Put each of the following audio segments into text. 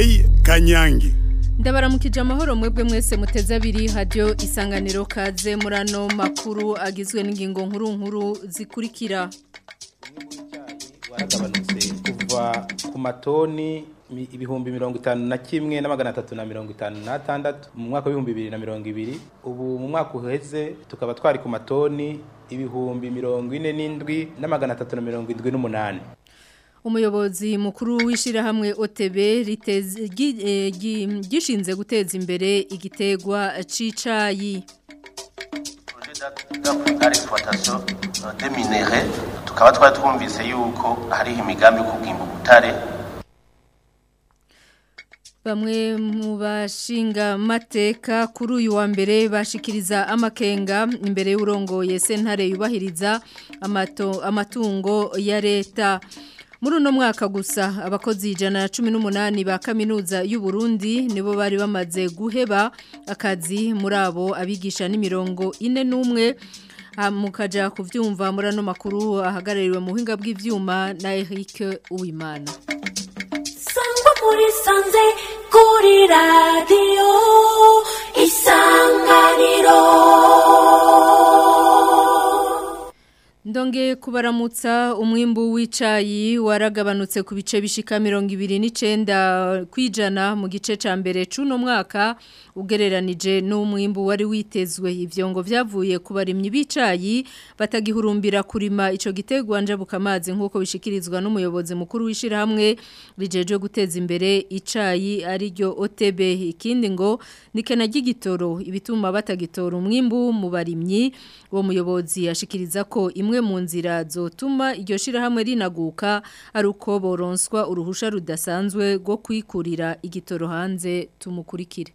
Mireille Kanyangi ndabaramukije amahoro mwebwe mwese muteze abiri hadiyo isanganiro kaze muri ano makuru agizwe n'ingingo nkuru nkuru zikurikira waragabanutse kuva ku matoni mi- ibihumbi mirongo itanu na kimwe na magana atatu na mirongo itanu n'atandatu mu mwaka w'ibihumbi bibiri na mirongo ibiri ubu mu mwaka uheze tukaba twari ku matoni ibihumbi mirongo ine n'indwi na magana atatu na mirongo indwi n'umunani umuyobozi mukuru w'ishyirahamwe OTB riteze- gi- eh, gi- gishinze guteza imbere igitegwa c'icayi d'exploitation des minéraux tukaba twari twumvise yuko hariho imigambi yo kubwimba ubutare Bamwe mu bashinga mateka kuri uyu wa mbere bashikiriza amakenga imbere y'urongoye sentare yubahiriza amato, amatungo ya leta. Muri uno mwaka gusa abakozi ijana na cumi n'umunani ba kaminuza y'u Burundi nibo bari bamaze guheba akazi muri abo abigisha n'imirongo ine n'umwe Ah, mukaja kuvyumva muri ano makuru ahagarariwe mu buhinga bw'ivyuma na Eric Uwimana. sangwa muri sanze kuri radiyo isanganiro Ndonge kubaramutsa umwimbu w'icayi waragabanutse ku bice bishika mirongo ibiri n'icenda kwijana mu gice ca mbere c'uno mwaka ugereranije n'umwimbu wari witezwe ivyo ngo vyavuye ku barimyi b'icayi batagihurumbira kurima ico gitegwa njabuka amazi nk'uko bishikirizwa n'umuyobozi mukuru w'ishirahamwe rijejwe guteza imbere icayi ari ryo OTB ikindi ngo nikena ry'igitoro ibituma batagitora umwimbu mu barimyi uwo muyobozi yashikiriza ko imwe mu nzira zotuma iryo shirahamwe rinaguka ari uko boronswa uruhusha rudasanzwe rwo kwikurira igitoro hanze tumukurikire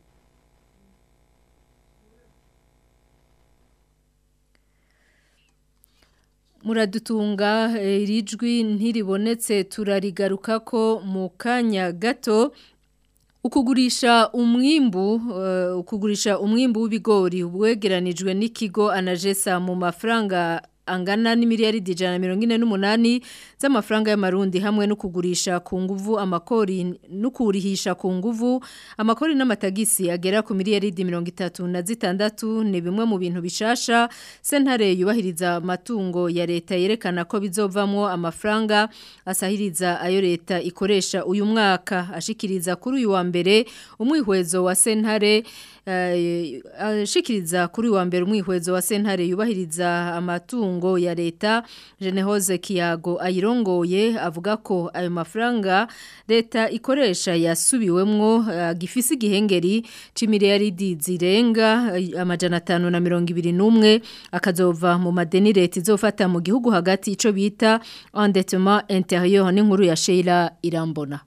muradutunga eh, iri jwi ntiribonetse turarigaruka ko mu kanya gato ukugurisha umwimbu uh, ukugurisha umwimbu w'ibigori ubwegeranijwe n'ikigo anajesa mu mafaranga angana n'imiliyaridi ijana na mirongo ine n'umunani z'amafaranga y'amarundi hamwe no kugurisha ku nguvu amakori no kurihisha ku nguvu amakori n'amatagisi agera ku miliyaridi mirongo itatu na zitandatu ni bimwe mu bintu bishasha sentare yubahiriza amatungo ya leta yerekana ko bizovamwo amafaranga asahiriza ayo leta ikoresha uyu mwaka ashikiriza kuri uyu wa mbere umwihwezo wa sentare eh, ashikiriza kuri uyu wa mbere umwihwezo wa sentare yubahiriza amatungo ya leta Jenehoze Kiyago ayirongoye avuga ko ayo mafaranga leta ikoresha yasubiwemwo uh, gifisi gihengeri c'imiliyaridi zirenga eh, amajana atanu na mirongo ibiri n'umwe akazova mu madeni leta izofata mu gihugu hagati ico bita endettement intérieur n'inkuru ya Sheila Irambona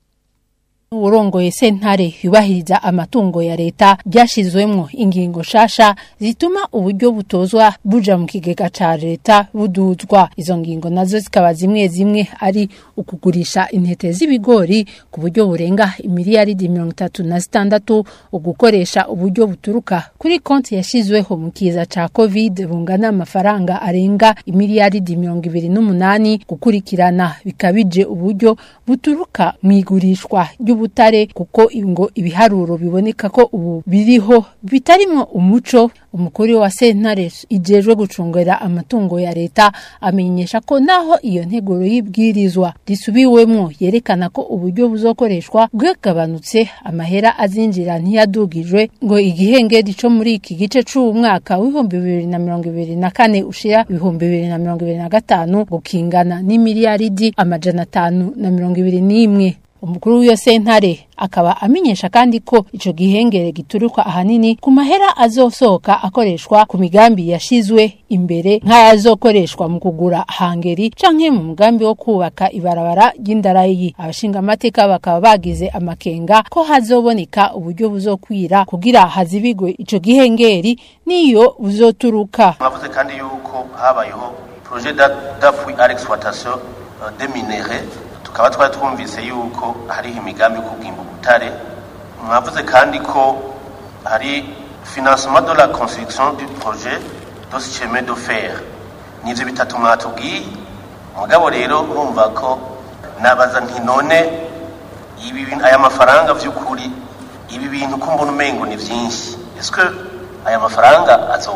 urongoye sentare yubahiriza amatungo ya leta byashizwemwo ingingo shasha zituma uburyo butozwa buja mu kigega ca leta buduzwa izo ngingo nazo zikaba zimwe zimwe ari ukugurisha intete z'ibigori ku buryo burenga imiliyaridi mirongo itatu na zitandatu ugukoresha uburyo buturuka kuri konti yashizweho mu kiza ca covid bungana amafaranga arenga imiliyaridi mirongo ibiri n'umunani gukurikirana bikabije uburyo buturuka mu igurishwa ry'ubutare kuko ngo ibiharuro biboneka ko ubu biriho bitarimwo umuco umukuru wa sentare ijejwe gucungera amatungo ya leta amenyesha ko naho iyo nteguro y'ibwirizwa risubiwemwo yerekana ko uburyo buzokoreshwa bwagabanutse amahera azinjira ntiyadugijwe ngo igihengeri co muri iki gice c'uwu mwaka w'ibihumbi bibiri na mirongo ibiri na kane ushira ibihumbi bibiri na mirongo ibiri na gatanu gukingana n'imiliyaridi amajana atanu na mirongo ibiri n'imwe umukuru w'iyo sentare akaba amenyesha kandi ko ico gihengere gituruka ahanini ku mahera azosohoka akoreshwa ku migambi yashizwe imbere nk'ayazokoreshwa mu kugura hangeri canke mu mugambi wo kubaka ibarabara ry'indarayi abashinga amateka bakaba bagize amakenga ko hazoboneka uburyo buzokwira kugira hazibigwe ico gihengeri niyo buzoturuka mwavuze kandi yuko habayeho projet d'a- d'appui à l'exploitation euh, des minéraux tukaba twari twumvise yuko hariho imigambi yo kubwimba ubutare mwavuze kandi ko hari financement de la construction du projet de chemin de fer nivyo bitatu mwatubwiye mugabo rero urumva ko nabaza nti none ibi bintu aya mafaranga vy'ukuri ibi bintu ko mbona umengo ni vyinshi eske aya mafaranga azo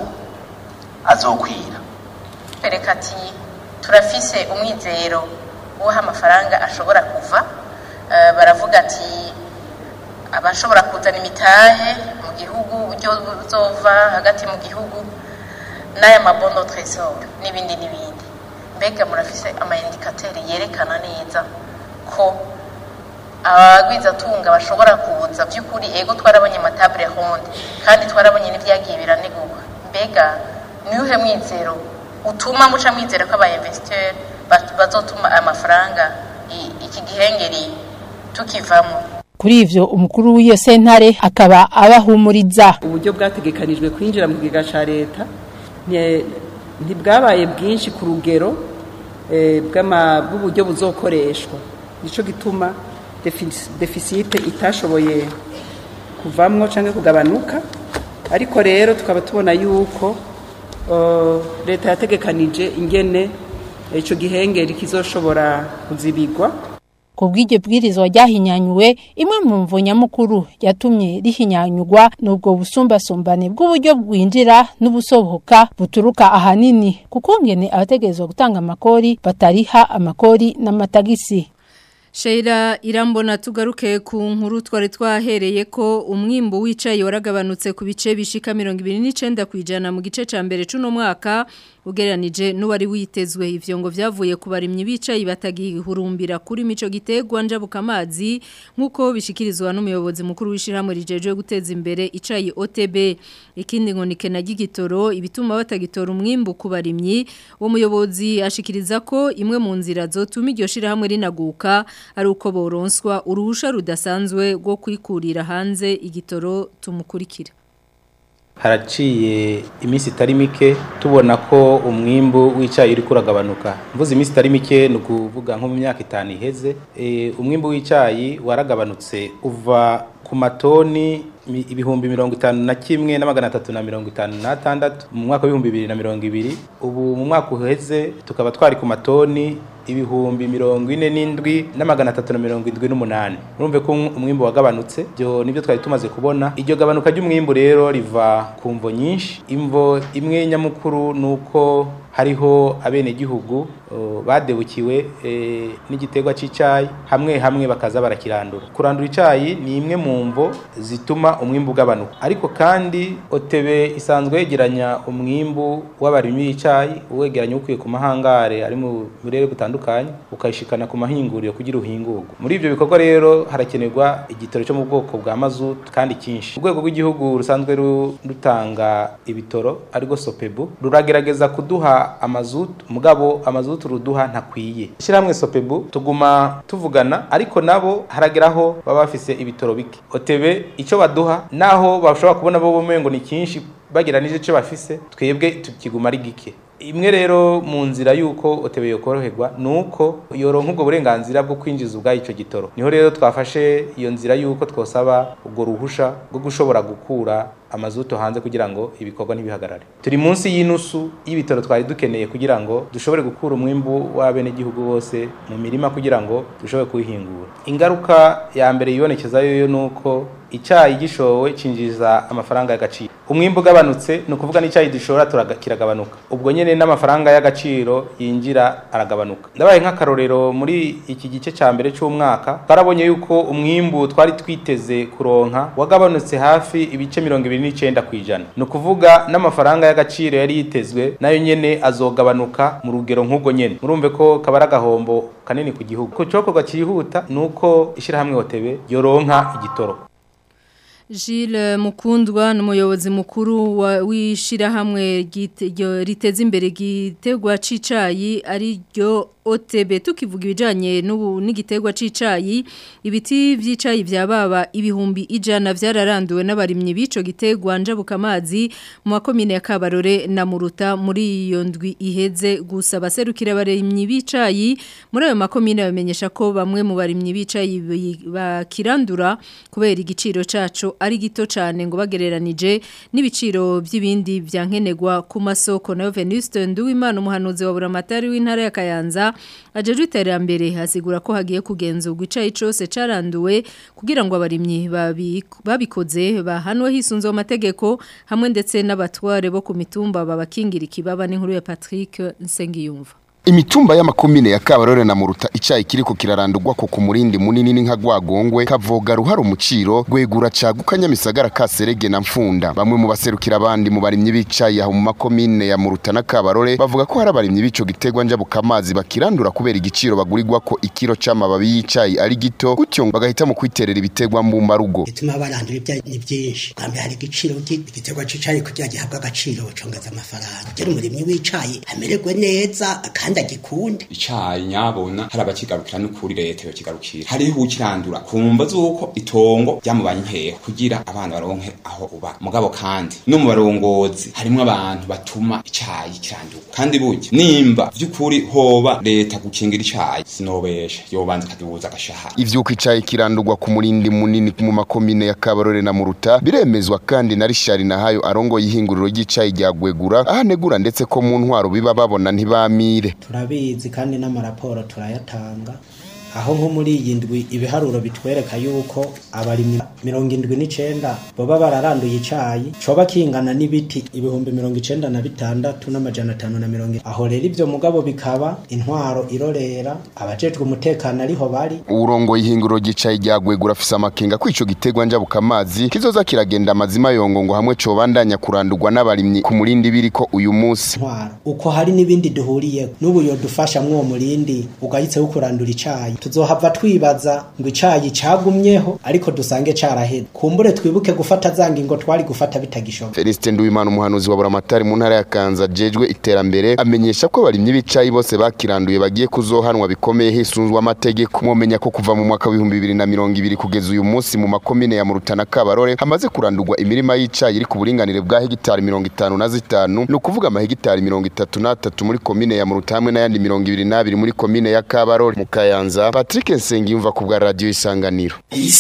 azokwira bereka ati turafise umwizero w'aho amafaranga ashobora kuva Eh, baravuga ati abashobora kuzana imitahe mu gihugu uburyo buzova hagati mu gihugu n'aya mabondo tresor n'ibindi n'ibindi mbega murafise amaindikateri yerekana neza ko abagwizatunga bashobora kuza by'ukuri ego twarabonye amatabure honde kandi twarabonye n'ibyagiye biranegurwa mbega niuhe mwizero utuma muca mwizero ko abainvesteur ba- bazotuma aya mafaranga i- iki gihengeri tukivamo kuri ivyo umukuru w'iyo sentare akaba abahumuriza uburyo bwategekanijwe kwinjira mu kigega cya leta nti- ntibwabaye bwinshi ku rugero eh, bw'ama- bw'uburyo buzokoreshwa nicyo gituma defi- defisite itashoboye kuvamwo cyangwa kugabanuka ariko rero tukaba tubona yuko eh, leta yategekanije ingene icyo gihengeri kizoshobora kuzibigwa ku bw'iryo bwirizwa ryahinyanyuwe imwe mu mvo nyamukuru yatumye rihinyanyurwa n'ubwo busumbasumbane bw'uburyo bwinjira n'ubusohoka buturuka ahanini kuko ngene abategerezwa gutanga amakori batariha amakori n'amatagisi Sheila irambona tugaruke ku nkuru twari twahereye ko umwimbo wicaye waragabanutse ku bice bishika 29 kwijana mu gice ca mbere cuno mwaka ugereranije n'uwari witezwe ivyo ngo vyavuye ku barimyi bicaye batagihurumbira kuri mico gitegwa njabuka amazi nkuko bishikirizwa n'umuyobozi mukuru w'ishiramwe rijeje guteza imbere icayi OTB ikindi ngo nikena gigitoro ibituma batagitora umwimbo ku barimyi uwo muyobozi ashikiriza ko imwe mu nzira zotuma iryo shirahamwe rinaguka ari uko boronswa uruhusha rudasanzwe rwo kwikurira hanze igitoro tumukurikira haraciye iminsi itari mike tubona ko umwimbu w'icyayi uri kuragabanuka mvuze iminsi itari mike ni ukuvuga nko mu myaka itanu iheze Eh, umwimbu w'icyayi waragabanutse uva ku matoni mi- ibihumbi mirongo itanu na kimwe na magana atatu na mirongo itanu n'atandatu mu mwaka w'ibihumbi bibiri na mirongo ibiri ubu mu mwaka uheze tukaba twari ku matoni ibihumbi mirongo ine n'indwi na magana atatu na mirongo indwi n'umunani urumve ko um- umwimbu wagabanutse byo nibyo twari tumaze kubona iryo gabanuka ry'umwimbu rero riva ku mvo nyinshi imvo imwe nyamukuru ni uko hariho abenegihugu uh, badebukiwe eh, n'igiterwa cy'icyayi hamwe hamwe bakaza barakirandura kurandura icyayi ni imwe mu mvo zituma umwimbu ugabanuka ariko kandi otebe isanzwe yegeranya umwimbu w'abarimyi b'icyayi uwegeranya ukuye ku mahangare ari mu burere butandukanye ukayishikana ku mahinguriro kugira uhingurwe muri ibyo bikorwa rero harakenerwa igitoro cyo mu bwoko bwa mazutu kandi cyinshi urwego rw'igihugu rusanzwe ru- rutanga ibitoro ariko sopebu ruragerageza kuduha amazutu mugabo amazutu ruduha ntakwiye ishyirahamwe sopebu tuguma tuvugana ariko nabo harageraho baba bafise ibitoro bike otebe icyo baduha naho bashobora kubona bo bumengo ni cyinshi bageranije icyo bafise twebwe tukiguma ari gike imwe rero mu nzira y'uko otebe yokoroherwa ni uko yoronka ubwo burenganzira bwo kwinjiza ubwayo icyo gitoro niho rero twafashe iyo nzira y'uko twosaba ubwo ruhusha rwo gushobora gukura amazuto hanze kugira ngo ibikorwa ntibihagarare turi munsi y'inusu y'ibitoro twari dukeneye kugira ngo dushobore gukura umwimbu w'abenegihugu bose mu mirima kugira ngo dushobore kuwihingura ingaruka ya mbere yibonekezayo yo ni uko icyayi gishowe cinjiza amafaranga y'agaciro umwimbu ugabanutse ni ukuvuga n'icyayi dushora turaga- kiragabanuka ubwo nyene n'amafaranga y'agaciro yinjira aragabanuka ndabaye nk'akarorero muri iki gice cya mbere cy'umwaka twarabonye yuko umwimbu twari twiteze kuronka wagabanutse hafi ibice mirongo ibiri n'icenda ku ijana ni ukuvuga n'amafaranga y'agaciro yari yitezwe nayo nyene azogabanuka mu rugero nk'ubwo nyene murumve ko kaba ari agahombo kanini ku gihugu ku cokorwa cyihuta ni uko ishyirahamwe hotebe yoronka igitoro Gilles Mukundwa n'umuyobozi mukuru wa- w'ishirahamwe gite- ryo- riteza imbere gitegwa cicayi ari ryo OTB tukivuga ibijanye n'ubu n'igitegwa cicayi ibiti vy'icayi vyababa ibihumbi ijana vyararanduwe n'abarimyi bico gitegwa njabuka amazi mu makomine ya Kabarore na Muruta muri iyo ndwi iheze gusa baserukira abarimyi bicayi muri ayo makomine bamenyesha ko bamwe mu barimyi bicayi bi- bakirandura kubera igiciro caco ari gito cyane ngo bagereranije n'ibiciro by'ibindi byankenegwa ku masoko nayo Venuste Nduwimana umuhanuzi wa Buramatari w'intara ya Kayanza Bujumbura ajejwe iterambere hasigura ko hagiye kugenzurwa icayi cose caranduwe kugira ngo abarimyi babi- babikoze bahanwe hisunze amategeko hamwe ndetse n'abatware bo ku mitumba babakingira ikibaba n'inkuru ya Patrick Nsengiyumva Imitumba y'amakomine ya Kabarore na Muruta icayi kiriko kirarandurwa ko ku murindi munini n'inka gwagongwe kavoga ruhara umuciro gwegura caguka nyamisagara kaserege na mfunda bamwe mu baserukira abandi mu barimyi b'icayi aho mu makomine ya Muruta na Kabarore bavuga ko hari abarimyi b'ico gitegwa njabuka amazi bakirandura kubera igiciro bagurirwa ko ikiro c'amababi y'icayi ari gito gutyo bagahita mu kwiterera ibitegwa mbumba rugo bituma barandura ibyayi ni byinshi bwa mbere hari igiciro igiterwa c'icayi kugira gihabwe agaciro bacongeza amafaranga kugira umurimyi w'icayi amererwe neza kandi agikunde icayi nyabona hari abakigarukira n'ukuri leta yokigarukira hariho ukirandura kumva zuko itongo ryamubanye nkeho kugira abana baronke aho uba mugabo kandi no mu barongozi harimwo abantu batuma icayi kirandurwa kandi burya nimba vy'ukuri hoba leta gukingira icayi sinobesha yobanza ikadubuza agashahara ivyuko icayi kirandurwa ku murindi munini mu makomine ya Kabarore na Muruta biremezwa kandi na Richard Nahayo arongoye ihinguriro ry'icayi rya Gwegura ahanegura ndetse ko mu ntwaro biba babona ntibamire turabizi kandi n'amaraporo turayatanga aho nko muri iyi ndwi ibiharuro bitwereka yuko abarimyi mirongo indwi n'icenda boba bararanduye icayi coba kingana n'ibiti ibihumbi mirongo icenda na bitandatu n'amajana atanu na mirongo ine. aho rero ivyo mugabo bikaba intwaro irorera abajejwe umutekano ariho bari urongoye ihinguriro ry'icayi rya Gwegura afise amakenga ko ico gitegwa njabuka amazi kizoza kiragenda amazima yongo ngo hamwe cobandanya kurandurwa n'abarimyi ku murindi biriko uyu munsi ntwaro uko hari n'ibindi duhuriye n'ubu yodufasha mw'uwo murindi ugahitseho kurandura icayi tuzohava twibaza ngo icayi cagumyeho ariko dusange caraheze kumbure twibuke gufata za ngingo twari gufata bitagishoboka Felicite Nduwimana umuhanuzi wa Buramatari mu ntara ya Kanza jejwe iterambere amenyesha ko abarimyi b'icayi bose bakiranduye bagiye kuzohanwa bikomeye hisunzwe amategeko mwomenya ko kuva mu mwaka w'ibihumbi bibiri na mirongo ibiri kugeza uyu munsi mu makomine ya Murutana Kabarore hamaze kurandurwa imirima y'icayi iri ku buringanire bwa hegitari mirongo itanu na zitanu ni ukuvuga amahegitari mirongo itatu n'atatu muri komine ya Muruta hamwe n'ayandi mirongo ibiri n'abiri muri komine ya Kabarore mu Kayanza Patrick Nsengiyumva ku bwa radio Isanganiro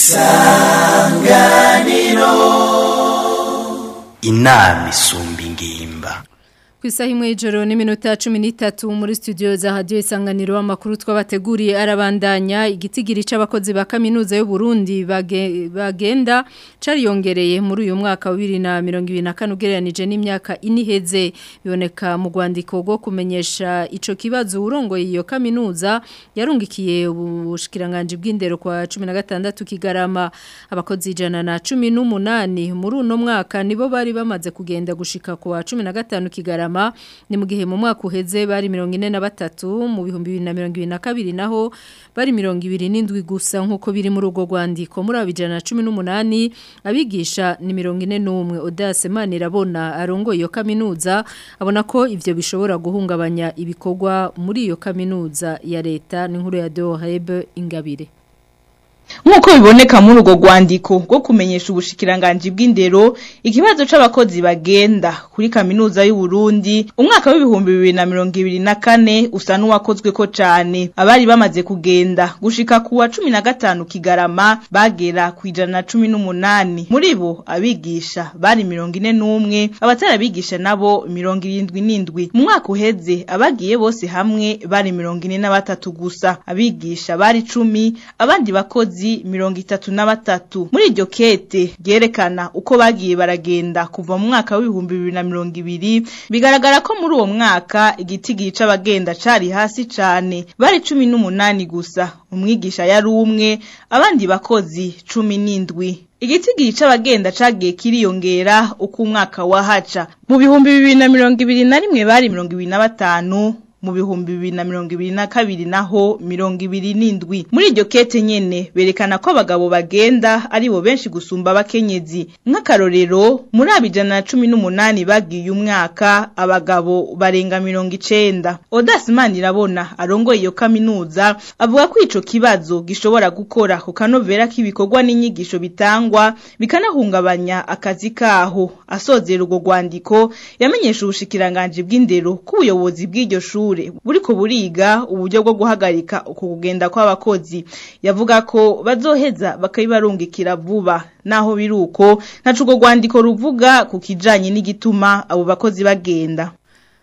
inama isumba ingimba Ku isaha imwe y'ijoro n'iminota cumi n'itatu muri studio za radiyo isanganiro amakuru twabateguriye arabandanya igitigiri c'abakozi ba kaminuza y'u Burundi bage- bagenda cariyongereye muri uyu mwaka wa bibiri na mirongo ibiri na kane ugereranije n'imyaka ine iheze biboneka mu rwandiko rwo kumenyesha ico kibazo urongoye iyo kaminuza yarungikiye ubushikiranganji bw'indero kwa cumi na gatandatu kigarama abakozi ijana na cumi n'umunani muri uno mwaka nibo bari bamaze kugenda gushika ku wa cumi na gatanu kigarama ni mu gihe mu mwaka uheze bari mirongo ine na batatu mu bihumbi bibiri na mirongo ibiri na kabiri naho bari mirongo ibiri n'indwi gusa nk'uko biri muri urwo rwandiko muri abo ijana na cumi n'umunani abigisha ni mirongo ine n'umwe odase manirabona arongoye iyo kaminuza abona ko ivyo bishobora guhungabanya ibikorwa muri iyo kaminuza ya leta n'inkuru ya Dohebe Ingabire nk'uko biboneka muri urwo rwandiko rwo kumenyesha ubushikiranganji bw'indero ikibazo c'abakozi bagenda kuri kaminuza y'u Burundi umwaka w'ibihumbi bibiri na mirongo ibiri na kane usa n'uwakozweko cane abari bamaze kugenda gushika ku wa cumi na gatanu kigarama bagera ku ijana na cumi n'umunani muri bo abigisha bari mirongo ine n'umwe abatarabigisha nabo mirongo irindwi n'indwi mu mwaka uheze abagiye bose hamwe bari mirongo ine na batatu gusa abigisha bari cumi abandi bakozi mirongo itatu na batatu muri iryo kete ryerekana uko bagiye baragenda kuva mu mwaka w'ibihumbi bibiri na mirongo ibiri bigaragara ko muri uwo mwaka igitigiri c'abagenda cari hasi cane bari cumi n'umunani gusa umwigisha yari umwe abandi bakozi cumi n'indwi igitigiri c'abagenda cagiye kiriyongera uko umwaka wahaca mu bihumbi bibiri na mirongo ibiri na rimwe bari mirongo ibiri na batanu mu bihumbi bibiri na mirongo ibiri na kabiri naho mirongo ibiri n'indwi muri iryo kete nyene berekana ko abagabo bagenda ari bo benshi gusumba abakenyezi nk'akarorero muri abo ijana na cumi n'umunani bagiye umwaka abagabo barenga mirongo icenda odasi manirabona arongoye iyo kaminuza avuga ko ico kibazo gishobora gukora ku kanovera k'ibikorwa n'inyigisho bitangwa bikanahungabanya akazi kaho asozera urwo rwandiko yamenyesha ubushikiranganji bw'indero ko ubuyobozi bw'iryo shure buriko buriga uburyo bwo guhagarika uko kugenda kw'abakozi yavuga ko bazoheza bakabibarungikira vuba naho biruko ntaco urwo rwandiko ruvuga ku kijanye n'igituma abo bakozi bagenda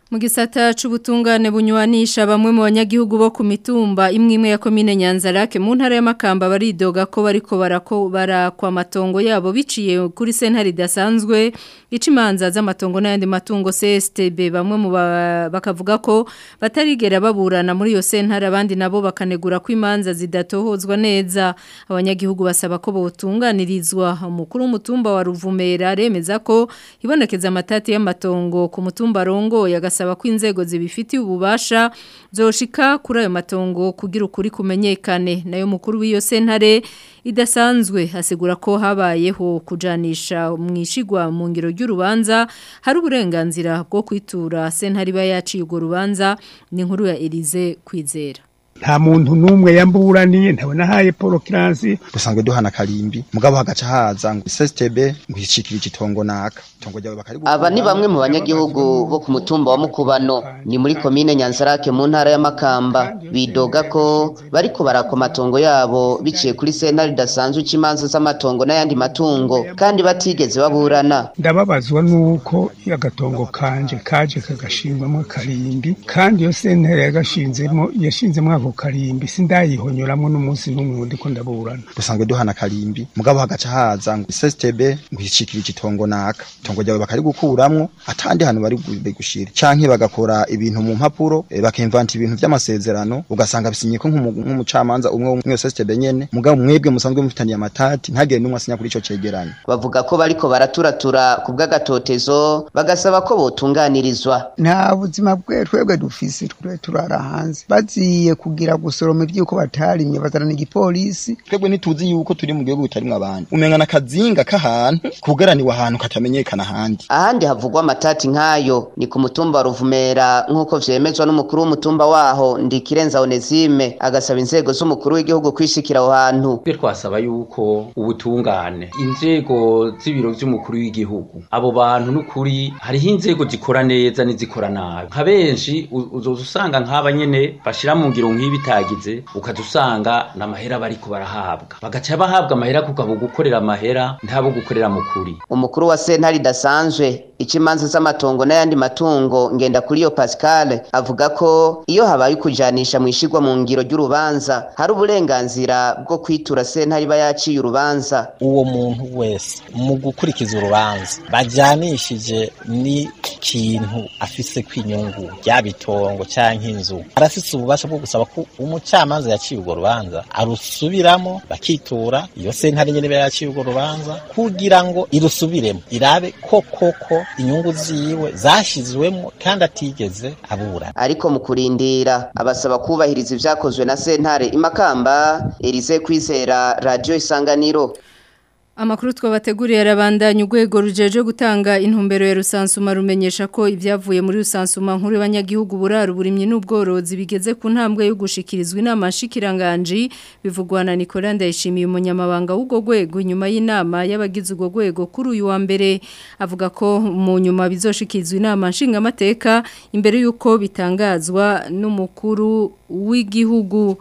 Mu gisata c'ubutungane bunywanisha bamwe mu banyagihugu bo ku mitumba imwe imwe ya komine Nyanzarake mu ntara y'amakamba baridoga ko bariko barako barakwa matongo yabo biciye kuri sentare idasanzwe icimanza z'amatongo n'ayandi matungo CSTB bamwe mu bakavuga ko batarigera baburana muri iyo sentare abandi nabo bakanegura ko imanza zidatohozwa neza abanyagihugu basaba ko botunganirizwa umukuru w'umutumba wa Ruvumera remeza ko ibonekeza amatati y'amatongo ku mutumba rongo yagas asaba ko inzego zibifitiye ububasha zoshika kuri ayo matongo kugira ukuri kumenyekane nayo mukuru w'iyo sentare idasanzwe asigura ko habayeho kujanisha mwishigwa mu ngiro ry'urubanza hari uburenganzira bwo kwitura sentare iba yaciye urwo rubanza ni inkuru ya Elize kwizera nta muntu n'umwe yamburaniye ntabona haye Paul Kiranzi dusanzwe duhana karimbi mugabo hagaca haza ngo SSTB ngo yicikira igitongo naka itongo ryawe bakari aba ni bamwe mu banyagihugu bo ku mutumba wa Mukubano ni muri komine Nyanzarake mu ntara y'Amakamba bidoga ko bariko barakwa matongo yabo biciye kuri sentare dasanzwe ikimanza z'amatongo n'ayandi matungo kandi batigeze baburana ndababazwa nuko agatongo kanje kaje kagashingwamo karimbi kandi iyo sentare yagashinzemo yashinzemo ako karimbi sindayihonyoramwo n'umunsi n'umwe ndiko ndaburana dusanzwe duhana karimbi mugabo hagaca haza ngo SSTB ngo yicikira igitongo naka itongo ryawe bakari gukuramwo atandi hantu bari gushira canke bagakora ibintu mu mpapuro e, bakimvanta ibintu vy'amasezerano ugasanga bisinye ko nk'umucamanza umwe umwe SSTB nyene mugabo mwebwe musanzwe mufitaniye amatati ntagire n'umwe asinya kuri ico cegeranyo bavuga ko bariko baraturatura ku bw'agatotezo bagasaba ko botunganirizwa nta buzima bwe twebwe dufise twe turara hanze baziye kugira gusoroma ivyuko batarimye bazarana igipolisi twebwe ntituzi yuko turi mu gihugu bitarimwe abandi umengana kazinga k'ahantu kugaraniwe ahantu katamenyekana ahandi ahandi havugwa amatati nk'ayo ni ku mutumba wa Ruvumera nk'uko vyemezwa n'umukuru w'umutumba waho Ndikirenza Onesime agasaba inzego z'umukuru w'igihugu kwishikira aho hantu twe twasaba yuko ubutungane inzego z'ibiro vy'umukuru w'igihugu abo bantu n'ukuri hariho inzego zikora neza n'izikora nabi nka benshi uzoza usanga nk'aba nyene bashira mu ngiro nk'ibitagize ukaza usanga n'amahera bariko barahabwa bagaca bahabwa amahera kugabo gukorera amahera ntabo gukorera mu kuri umukuru wa sentare idasanzwe ikimanza z'amatongo n'ayandi matungo ngenda kuri yo Pascal avuga ko iyo habaye kujanisha mwishigwa mu ngiro ry'urubanza hari uburenganzira bwo kwitura sentare iba yaciye urubanza uwo muntu wese mu gukurikiza urubanza bajanishije ni kintu afise kwinyungu ryabitongo canke inzu arafise ububasha bwo gusaba ko umucamanza yaciye urwo rubanza arusubiramo bakitura iyo sentare nyene yaciye urwo rubanza kugira ngo irusubiremo irabe ko koko inyungu ziwe zashizwemo kandi atigeze abura ariko mu kurindira abasaba kubahiriza ivyakozwe na sentare imakamba Elise kwizera radio isanganiro Amakuru twabateguriye arabandanya urwego rujeje gutanga intumbero ya rusansuma rumenyesha ko ibyavuye muri rusansuma nkuru y'abanyagihugu buraro burimye n'ubworozi bigeze ku ntambwe yo gushikirizwa inama nshikiranganje bivugwa na Nicolas Ndayishimiye umunyamabanga w'ubwo rwego nyuma y'inama y'abagize ubwo rwego kuri uyu wa mbere avuga ko mu nyuma bizoshikirizwa inama nshingamateka imbere y'uko bitangazwa n'umukuru w'igihugu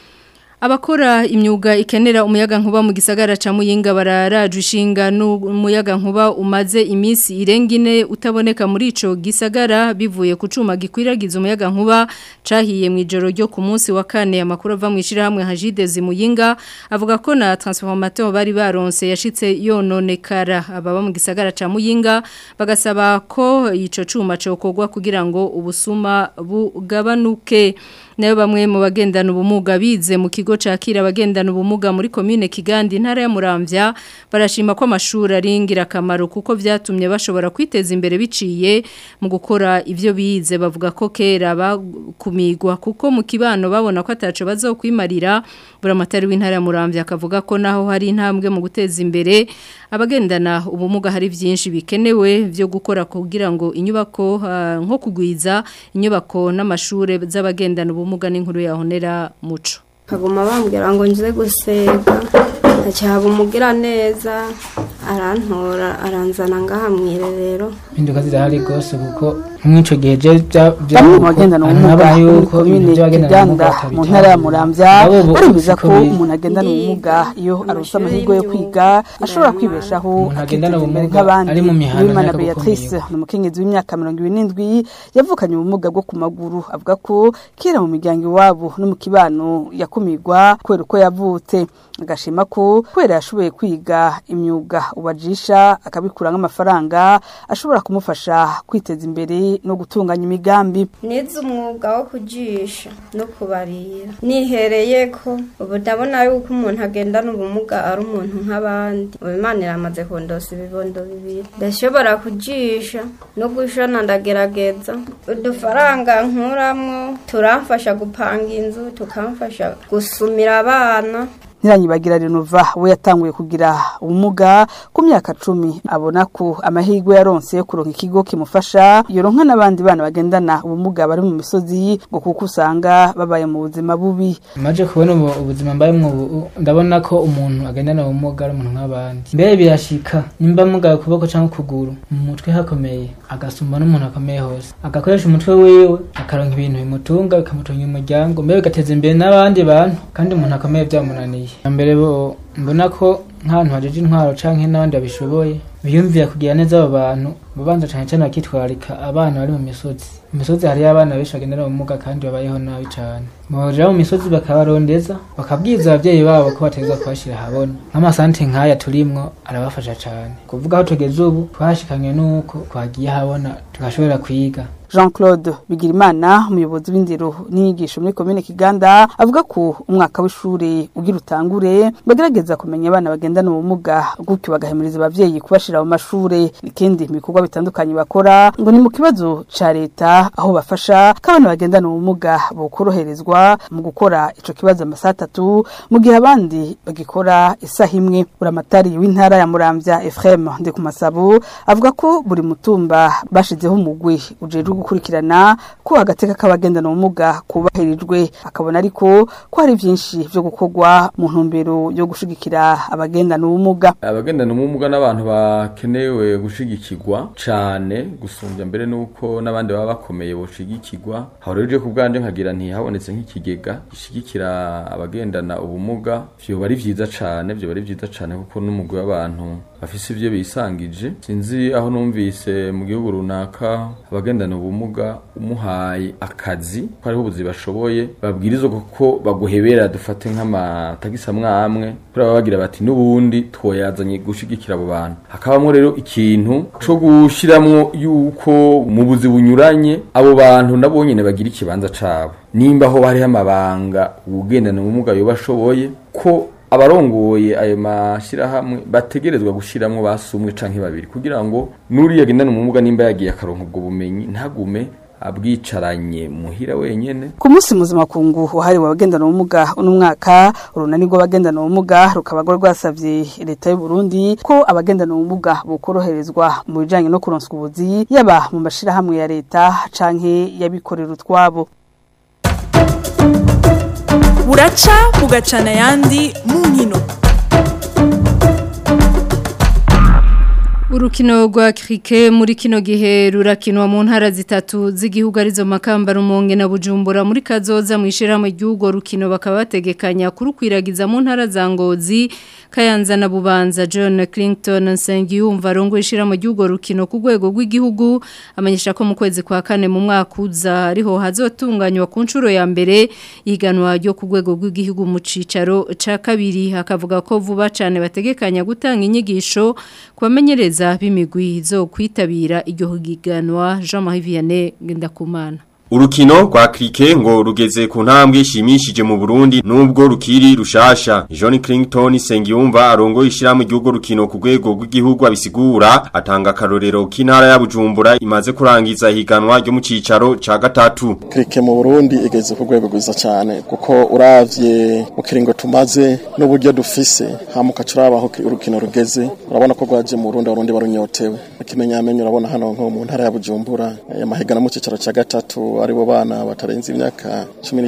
Abakora imyuga ikenera umuyaga nkuba mu gisagara ca Muyinga bararaje ishinga n'umuyaga nkuba umaze iminsi irengine utaboneka muri ico gisagara bivuye ku cuma gikwiragiza umuyaga nkuba cahiye mu ijoro ryo ku munsi wa kane amakuru ava mu ishirahamwe Hajidezi Muyinga avuga ko na transformateur bari baronse yashitse yononekara ababa mu gisagara ca Muyinga bagasaba ko ico cuma cokogwa kugira ngo ubusuma bugabanuke nayo bamwe mu bagendana ubumuga bize mu kigo cakira abagendana ubumuga muri commune Kigandi ntara ya Muramvya barashima ko amashuri ari ingirakamaro kuko vyatumye bashobora kwiteza imbere biciye mu gukora ivyo bize bavuga ko kera bakumigwa kuko mu kibano babona ko ataco bazokwimarira buramatari w'intara ya Muramvya akavuga ko naho hari intambwe mu guteza imbere abagendana ubumuga hari vyinshi bikenewe vyo gukora kugira ngo inyubako uh, nko kugwiza inyubako n'amashure z'abagendana ubumuga n'inkuru yahonera muco kaguma bambwira ngo nze gusega ntacyaba umugira neza arantora aranzana ngaha mu irerero impinduka zirahari rwose kuko nk'ico gihe je bya bamwe mu bagendana ubumuga muri komine Kiganda mu ntara ya Muramvya baremeza ko umuntu agendana ubumuga iyo arose amahirwe yo kwiga ashobora kwibeshaho agendana ubumuga nk'abandi ari mu mihanda Uwimana ntiyaka Beatrice ni umukenyezi w'imyaka mirongo ibiri n'indwi yavukanye ubumuga bwo ku maguru avuga ko kera mu miryango iwabo no mu kibano yakumirwa kubera uko yavutse agashima ko kubera yashoboye kwiga imyuga ubajisha akabikura nk'amafaranga ashobora kumufasha kwiteza imbere no gutunganya imigambi nize umwuga wo kujisha no kubarira nihereye ko ubu ndabona yuko umuntu agendana ubumuga ari umuntu nk'abandi ubu imana iramaze kundosa ibibondo bibiri ndashobora kujisha no gushona ndagerageza udufaranga nkuramwo turamfasha gupanga inzu tukamfasha gusumira abana Nyiranyibagira Renova we yatanguye kugira ubumuga ku myaka cumi abona ko amahirwe yaronse yo kuronka ikigo kimufasha yoronka n'abandi bana bagendana ubumuga bari mu misozi ngo kuko usanga babaye mu buzima bubi maje kubona ubu ubuzima mbayemwo ubu ndabona ko umuntu agendana ubumuga ari umuntu nk'abandi mbere birashika nimba mugaye ukuboko cyangwa ukuguru mu mutwe hakomeye agasumba n'umuntu akomeye hose agakoresha umutwe wiwe akaronka ibintu bimutunga bikamutunga umuryango mbere bigateza imbere n'abandi bantu kandi umuntu akomeye byamunaniye mbere bo mbona ko nk'ahantu hajeje intwaro canke n'abandi babishoboye biyumvira kugira neza abo bantu babanza cane cane bakitwararika abana bari mu misozi mu misozi hariyo abana benshi bagendera ubumuga kandi babayeho nabi cane boja mu misozi bakabarondeza bakabwiza abavyeyi babo ko bategerezwa kubashira habona nk'amasanti nk'aya turimwo arabafasha cane kuvuga aho tugeze ubu twashikanywe n'uko twagiye habona tugashobora kwiga Jean Claude Bigirimana umuyobozi w'indero n'inyigisho muri komine Kiganda avuga ko umwaka w'ishuri ugira utangure bagerageza kumenya abana bagendana ubumuga gutyo bagahimiriza abavyeyi kubashira mu mashure ikindi mu bikorwa bitandukanye bakora ngo ni mu kibazo ca leta aho bafasha ko abana bagendana ubumuga bokoroherezwa mu gukora ico kibazo amasaha atatu mu gihe abandi bagikora isaha imwe buramatari w'intara ya Muramvya Ephraim Ndikumasabo avuga ko buri mutumba bashizeho umugwi ujejwe gukurikirana ko agateka k'abagendana ubumuga kubahirijwe akabona ariko ko hari byinshi byo gukorwa mu ntumbero yo gushigikira abagendana ubumuga abagendana ubumuga n'abantu bakenewe gushigikirwa cyane gusumbya mbere nuko n'abandi baba bakomeye boshigikirwa aho rero ku bwanje nkagira ntihabonetse nk'ikigega gishigikira abagendana ubumuga vyoba ari vyiza cane vyoba ari vyiza cane kuko n'umugwi w'abantu bafise ivyo bisangije sinzi aho numvise mu gihugu runaka abagendana ubumuga umuhaye akazi ko ariho ubuzi bashoboye babwirizwa kuko baguhebera dufate nk'amatagisi amwe amwe kuri baba bagira bati n'ubundi twoyazanye gushigikira abo bantu hakabamwo rero ikintu co gushiramwo yuko mu buzi bunyuranye abo bantu nabo nyene bagira ikibanza cabo nimba ho hariho amabanga ugendana ubumuga yoba ashoboye ko abarongoye ayo mashirahamwe bategerezwa gushiramwo basumwe canke babiri kugira ngo nuriya agendana ubumuga nimba yagiye akaronka ubwo bumenyi ntagume abwicaranye muhira wenyene ku munsi mpuzamakungu wahariwe abagendana ubumuga uno mwaka urunani rw'abagendana ubumuga rukaba rwasavye leta y'u Burundi ko abagendana ubumuga bokoroherezwa mu bijanye no kuronswa ubuzi yaba mu mashirahamwe ya leta canke yabikorera utwabo buraca bugacana ayandi mu nkino Urukino rwa krike muri kino gihe rurakinwa mu ntara zitatu z'igihugu arizo makamba rumonge na bujumbura muri kazoza mu ishirahamwe ry'ugo rukino bakaba bategekanya kurukwiragiza mu ntara za ngozi kayanza na bubanza John Clinton Nsengiyumva rongo ishirahamwe ry'ugo rukino ku rwego rw'igihugu amenyesha ko mu kwezi kwa kane mu mwaka uza ariho hazotunganywa ku nshuro ya mbere iganwa ryo ku rwego rw'igihugu mu cicaro ca kabiri hakavuga ko vuba cyane bategekanya gutanga inyigisho kubamenyereza b'imigwi zo kwitabira iryo higanwa Jean Marie Vianney Ngendakumana Urukino rwa krike ngo rugeze ku ntambwe ishimishije mu Burundi nubwo rukiri rushasha. John Clinton Sengiyumva arongo ishiramu igihugu rukino ku rwego rw'igihugu abisigura atanga karorero k'intara ya Bujumbura imaze kurangiza higanwa ryo mu cicaro ca gatatu. Krike mu Burundi igeze ku rwego rwiza cyane kuko uravye mu kiringo tumaze n'uburyo dufise hamuka turabaho urukino rugeze urabona ko rwaje mu Burundi abarundi barunyotewe. ikimenyamenyo urabona hano nko mu ntara ya Bujumbura amahigana mu cicaro ca gatatu aribo bana batarenze imyaka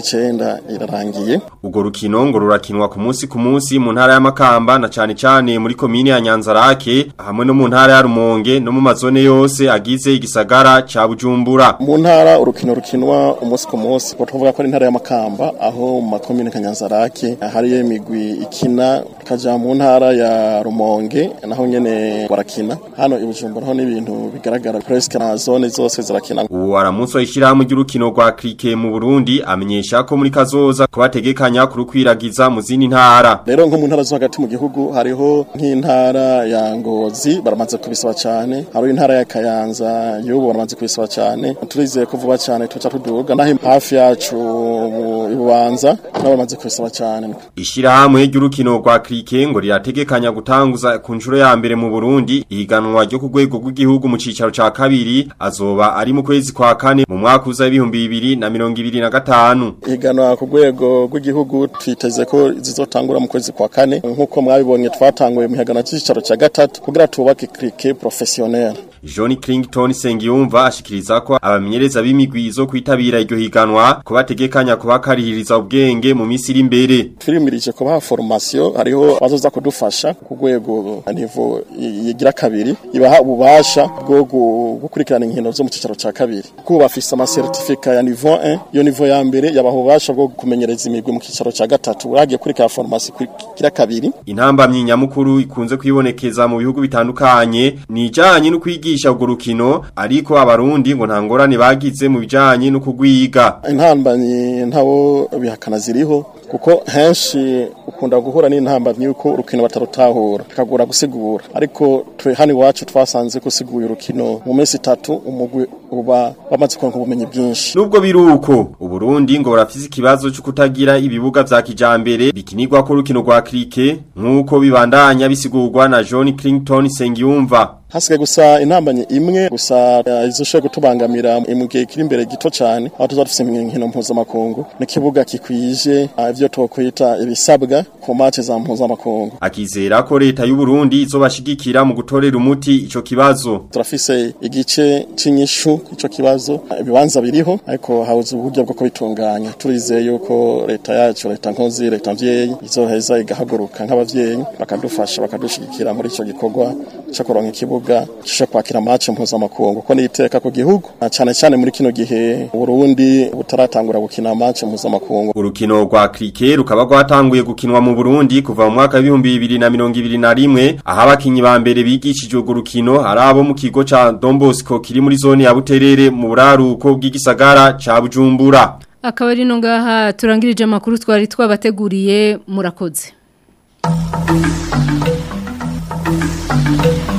19 irarangiye Ugo rukino ngo rurakinwa ku munsi ku munsi mu ntara ya Makamba na cane cane muri komine ya Nyanzarake hamwe no mu ntara ya Rumonge no mu mazone yose agize igisagara ca Bujumbura. mu ntara urukino rukinwa umunsi ku munsi ko tuvuga ko ari intara ya Makamba aho mu makomine Kanyanzarake hari imigwi ikina kaja mu ntara ya Rumonge naho nyene barakina hano i Bujumbura ho n'ibintu bigaragara presque na zone zose zirakina Uwo aramunsi w'ishirahamwe ry'urukino rwa cricket mu Burundi amenyesha ko muri kazoza kubategekanya kurukwiragiza mu zindi ntara. rero nko mu ntara zo hagati mu gihugu hariho nk'intara ya Ngozi baramaze kubisaba cyane hari intara ya Kayanza y'ubu baramaze kubisaba cyane turizeye ko vuba cyane tuca tuduga naho hafi yacu mu Ibubanza nabo baramaze kubisaba cyane Ishirahamwe ry'urukino rwa cricket ngo rirategekanya gutanguza ku nshuro ya mbere mu Burundi ihiganwa ryo ku rwego rw'igihugu mu cicaro ca kabiri azoba ari mu kwezi kwa kane mu mwaka uza ibihumbi bibiri na mirongo ibiri na gatanu. ihiganwa ku rwego rw'igihugu twiteze ko zizotangura mu kwezi kwa kane nk'uko mwabibonye twatanguye mu higanwa cy'icicaro cya gatatu kugira tubake cricket professionnel John Crington Sengiyumva ashikiriza ko abamenyereza b'imigwi zo kwitabira iryo higanwa ko bategekanya kubakarihiriza ubwenge mu minsi iri imbere. turimirije kubaha formation hariho abazoza kudufasha ku rwego nivo yigira kabiri ibaha ububasha bwo gu- gukurikirana inkino zo mu cicaro ca kabiri kuko bafise ama certificat ya niveau 1 yo niveau ya mbere yabaha ububasha bwo kumenyereza imigwi mu cicaro ca gatatu uragiye kurikira formation kugira kabiri Intambamyi nyamukuru ikunze kwibonekeza mu bihugu bitandukanye ni ijanye no kwigisha urwo rukino ariko abarundi ngo nta ngorane bagize mu bijanye no kugwiga. intambanyi ntabo bihakana ziriho kuko henshi ukunda guhura n'intambamyi yuko urukino batarutahura bikagora gusigura ariko twe hano iwacu twasanze gusigura urukino mu minsi itatu umugwi uba wamaze kuronka ubumenyi bwinshi Nubwo biruko Uburundi ngo burafise ikibazo cyo kutagira ibibuga vya kijambere bikinirwa ko urukino rwa cricket nkuko bibandanya bisigurwa na John Crington Sengiyumva. hasigaye gusa intambanyi imwe gusa eh, izoshoboye kutubangamira mu gihe kiri imbere gito cyane aho tuza dufise inkino mpuzamakungu n'ikibuga kikwije ah, ivyo twokwita ibisabwa ku match za mpuzamakungu Akizera ko leta y'u Burundi izobashigikira mu gutorera umuti ico kibazo. turafise igice c'inyishu ico kibazo ibibanza biriho ariko habuze uburyo bwo kubitunganya turizeye yuko leta yacu leta nkozi leta mvyeyi izoheza igahaguruka nk'abavyeyi bakadufasha bakadushigikira muri ico gikorwa cyo kuronka ikibuga cyo kwakira match mpuzamakungu ko niteka ku gihugu na cane cane muri kino gihe Burundi butaratangura gukina match mpuzamakungu Urukino rwa cricket rukaba rwatanguye gukinwa mu Burundi kuva mu mwaka w'ibihumbi bibiri na mirongo ibiri na rimwe aho abakinyi ba mbere bigishije urwo rukino ari abo mu kigo ca Don Bosco kiri muri zone ya Buterere mu buraruko bw'igisagara ca Bujumbura. akaba ari no ngaha turangirije amakuru twari twabateguriye murakoze